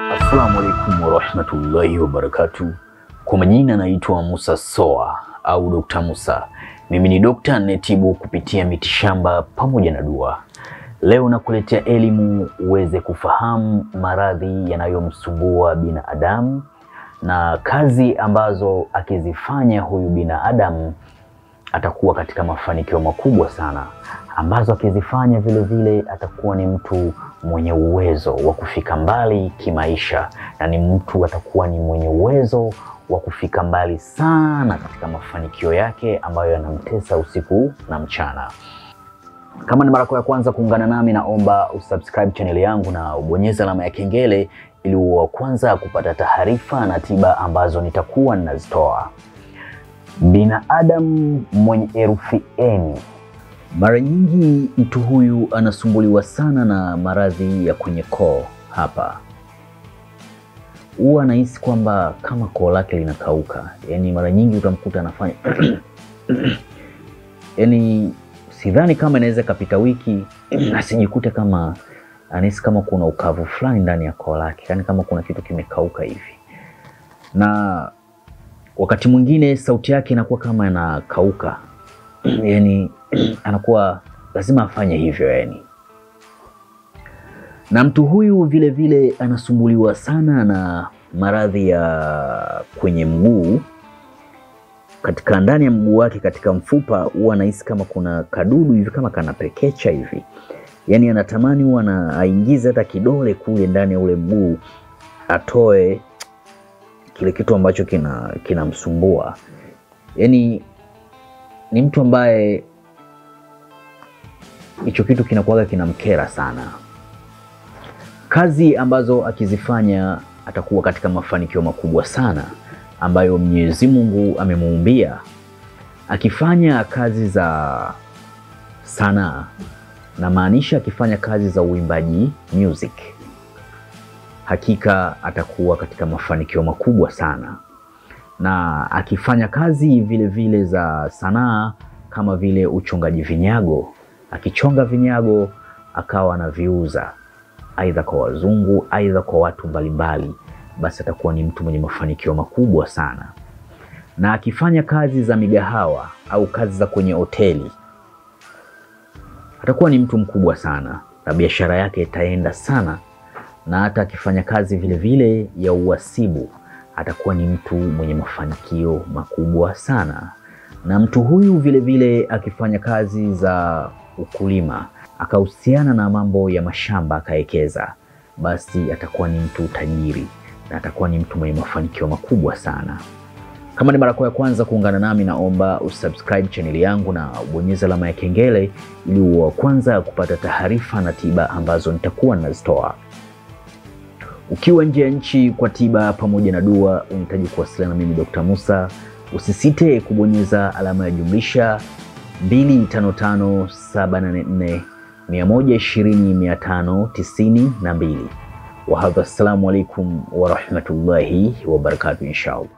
Assalamu alaikum warahmatullahi wabarakatu. Kwa majina naitwa Musa Soa au Dr. Musa. Mimi ni dokta ninayetibu kupitia mitishamba pamoja na dua. Leo nakuletea elimu uweze kufahamu maradhi yanayomsumbua binadamu na kazi ambazo akizifanya huyu binadamu atakuwa katika mafanikio makubwa sana, ambazo akizifanya vile vile atakuwa ni mtu mwenye uwezo wa kufika mbali kimaisha, na ni mtu atakuwa ni mwenye uwezo wa kufika mbali sana katika mafanikio yake ambayo yanamtesa usiku na mchana. Kama ni mara yako ya kwanza kuungana nami, naomba usubscribe channel yangu na ubonyeze alama ya kengele ili uwe wa kwanza kupata taarifa na tiba ambazo nitakuwa ninazitoa. Binadamu mwenye herufi N, mara nyingi mtu huyu anasumbuliwa sana na maradhi ya kwenye koo. Hapa huwa anahisi kwamba kama koo lake linakauka, yaani mara nyingi utamkuta anafanya yaani sidhani kama inaweza ikapita wiki asijikute kama anahisi kama kuna ukavu fulani ndani ya koo lake, yaani kama kuna kitu kimekauka hivi, na wakati mwingine sauti yake inakuwa kama inakauka, yani anakuwa lazima afanye hivyo yani. Na mtu huyu vile vile anasumbuliwa sana na maradhi ya kwenye mguu katika ndani ya mguu wake, katika mfupa, huwa anahisi kama kuna kadudu hivi kama kanapekecha hivi, yaani anatamani huwa na aingize hata kidole kule ndani ya ule mguu atoe kile kitu ambacho kina kinamsumbua. Yaani ni mtu ambaye hicho kitu kinakuwaga kinamkera sana. Kazi ambazo akizifanya atakuwa katika mafanikio makubwa sana ambayo Mwenyezi Mungu amemuumbia. Akifanya kazi za sanaa, na maanisha akifanya kazi za uimbaji music, hakika atakuwa katika mafanikio makubwa sana. Na akifanya kazi vile vile za sanaa kama vile uchongaji vinyago, akichonga vinyago akawa anaviuza aidha kwa wazungu, aidha kwa watu mbalimbali basi atakuwa ni mtu mwenye mafanikio makubwa sana. Na akifanya kazi za migahawa au kazi za kwenye hoteli atakuwa ni mtu mkubwa sana, na biashara yake itaenda sana. Na hata akifanya kazi vile vile ya uhasibu atakuwa ni mtu mwenye mafanikio makubwa sana. Na mtu huyu vile vile akifanya kazi za ukulima akahusiana na mambo ya mashamba akawekeza, basi atakuwa ni mtu tajiri na atakuwa ni mtu mwenye mafanikio makubwa sana. Kama ni mara yako ya kwanza kuungana nami, naomba usubscribe chaneli yangu na ubonyeze alama ya kengele ili uwe wa kwanza kupata taarifa na tiba ambazo nitakuwa ninazitoa. Ukiwa nje ya nchi kwa tiba pamoja na dua, unahitaji kuwasiliana na mimi Dr. Musa, usisite kubonyeza alama ya jumlisha 255784 120 592. Wahadha, assalamu alaikum warahmatullahi wabarakatu, inshallah.